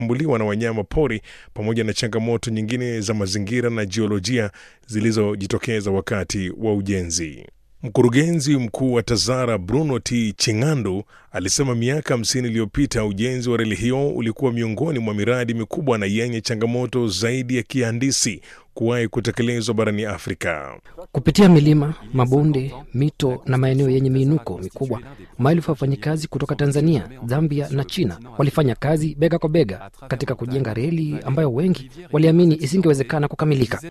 kushambuliwa na wanyama pori pamoja na changamoto nyingine za mazingira na jiolojia zilizojitokeza wakati wa ujenzi. Mkurugenzi mkuu wa TAZARA Bruno T Chingandu alisema miaka 50 iliyopita ujenzi wa reli hiyo ulikuwa miongoni mwa miradi mikubwa na yenye changamoto zaidi ya kihandisi kuwahi kutekelezwa barani Afrika. Kupitia milima, mabonde, mito na maeneo yenye miinuko mikubwa, maelfu ya wafanyikazi kutoka Tanzania, Zambia na China walifanya kazi bega kwa bega katika kujenga reli ambayo wengi waliamini isingewezekana kukamilika.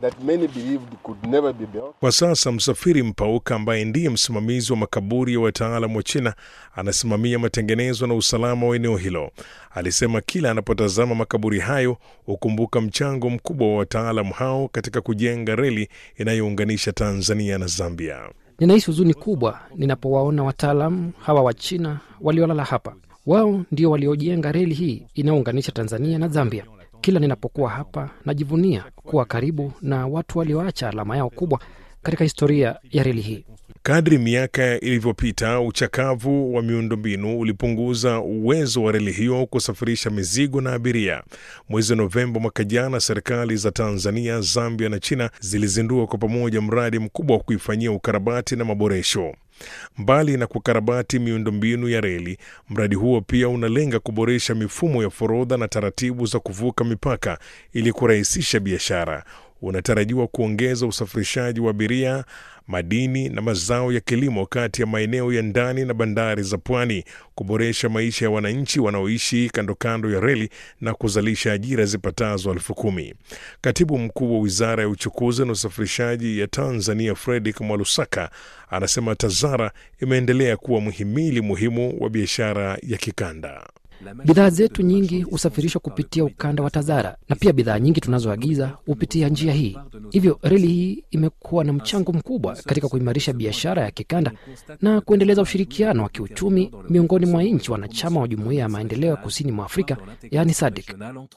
Kwa sasa Msafiri Mpauka ambaye ndiye msimamizi wa makaburi ya wataalam wa China anasimamia matengenezo na usalama wa eneo hilo. Alisema kila anapotazama makaburi hayo hukumbuka mchango mkubwa wa wataalam hao katika kujenga reli inayounganisha Tanzania na Zambia. Ninahisi huzuni kubwa ninapowaona wataalam hawa wa China waliolala hapa. Wao ndio waliojenga reli hii inayounganisha Tanzania na Zambia. Kila ninapokuwa hapa najivunia kuwa karibu na watu walioacha alama yao kubwa katika historia ya reli hii. Kadri miaka ilivyopita, uchakavu wa miundombinu ulipunguza uwezo wa reli hiyo kusafirisha mizigo na abiria. Mwezi Novemba mwaka jana, serikali za Tanzania, Zambia na China zilizindua kwa pamoja mradi mkubwa wa kuifanyia ukarabati na maboresho. Mbali na kukarabati miundombinu ya reli, mradi huo pia unalenga kuboresha mifumo ya forodha na taratibu za kuvuka mipaka ili kurahisisha biashara. Unatarajiwa kuongeza usafirishaji wa abiria, madini na mazao ya kilimo kati ya maeneo ya ndani na bandari za pwani, kuboresha maisha ya wananchi wanaoishi kando kando ya reli na kuzalisha ajira zipatazo elfu kumi. Katibu mkuu wa wizara ya uchukuzi na usafirishaji ya Tanzania, Fredrick Mwalusaka, anasema TAZARA imeendelea kuwa mhimili muhimu wa biashara ya kikanda. Bidhaa zetu nyingi husafirishwa kupitia ukanda wa TAZARA na pia bidhaa nyingi tunazoagiza hupitia njia hii. Hivyo reli hii imekuwa na mchango mkubwa katika kuimarisha biashara ya kikanda na kuendeleza ushirikiano wa kiuchumi miongoni mwa nchi wanachama wa Jumuiya ya Maendeleo ya Kusini mwa Afrika, yaani SADC.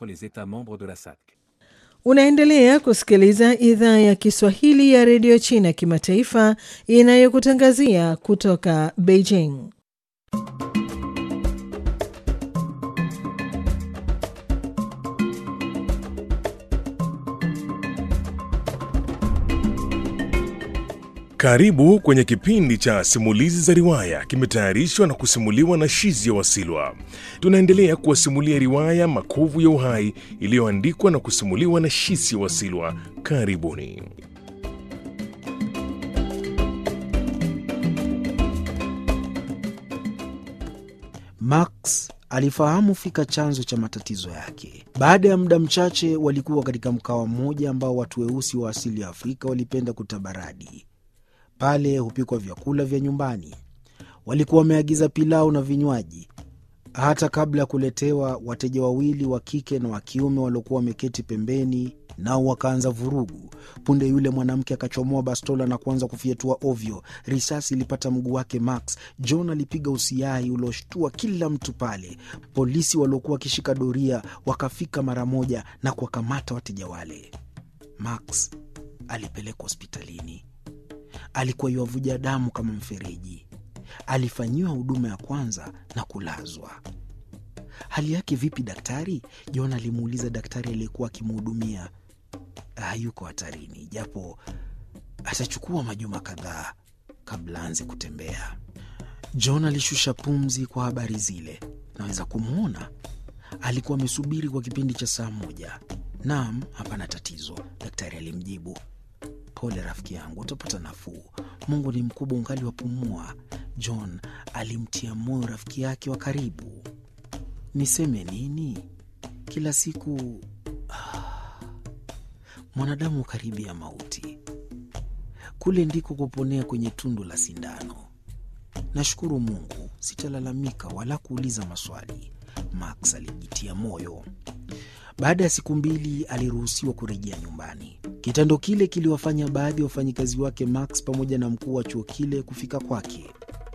Unaendelea kusikiliza idhaa ya Kiswahili ya redio China kimataifa inayokutangazia kutoka Beijing. Karibu kwenye kipindi cha simulizi za riwaya, kimetayarishwa na kusimuliwa na Shizi ya Wasilwa. Tunaendelea kuwasimulia riwaya Makovu ya Uhai iliyoandikwa na kusimuliwa na Shizi ya Wasilwa. Karibuni. Max alifahamu fika chanzo cha matatizo yake. Baada ya muda mchache, walikuwa katika mkawa mmoja ambao watu weusi wa asili ya Afrika walipenda kutabaradi. Pale hupikwa vyakula vya nyumbani. Walikuwa wameagiza pilau na vinywaji. Hata kabla ya kuletewa, wateja wawili wa kike na wa kiume waliokuwa wameketi pembeni nao wakaanza vurugu. Punde yule mwanamke akachomoa bastola na kuanza kufyetua ovyo. Risasi ilipata mguu wake Max. John alipiga usiai ulioshtua kila mtu pale. Polisi waliokuwa wakishika doria wakafika mara moja na kuwakamata wateja wale. Max alipelekwa hospitalini. Alikuwa yuavuja damu kama mfereji. Alifanyiwa huduma ya kwanza na kulazwa. Hali yake vipi daktari? John alimuuliza daktari aliyekuwa akimhudumia. Hayuko hatarini, japo atachukua majuma kadhaa kabla aanze kutembea. John alishusha pumzi kwa habari zile. Naweza kumwona? Alikuwa amesubiri kwa kipindi cha saa moja. Naam, hapana tatizo, daktari alimjibu. Pole rafiki yangu, utapata nafuu. Mungu ni mkubwa, ungali wapumua. John alimtia moyo rafiki yake wa karibu. Niseme nini? Kila siku ah, mwanadamu karibia mauti. Kule ndiko kuponea kwenye tundu la sindano. Nashukuru Mungu, sitalalamika wala kuuliza maswali, Max alijitia moyo. Baada ya siku mbili aliruhusiwa kurejea nyumbani. Kitendo kile kiliwafanya baadhi ya wafanyikazi wake Max pamoja na mkuu wa chuo kile kufika kwake.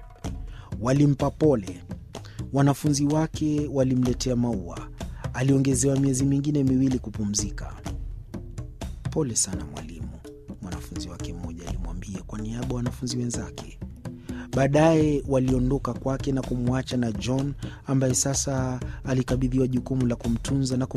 Walimpa pole. Wanafunzi wake walimletea maua. Aliongezewa miezi mingine miwili kupumzika. Pole sana mwalimu, mwanafunzi wake mmoja alimwambia kwa niaba ya wanafunzi wenzake. Baadaye waliondoka kwake na kumwacha na John ambaye sasa alikabidhiwa jukumu la kumtunza na kum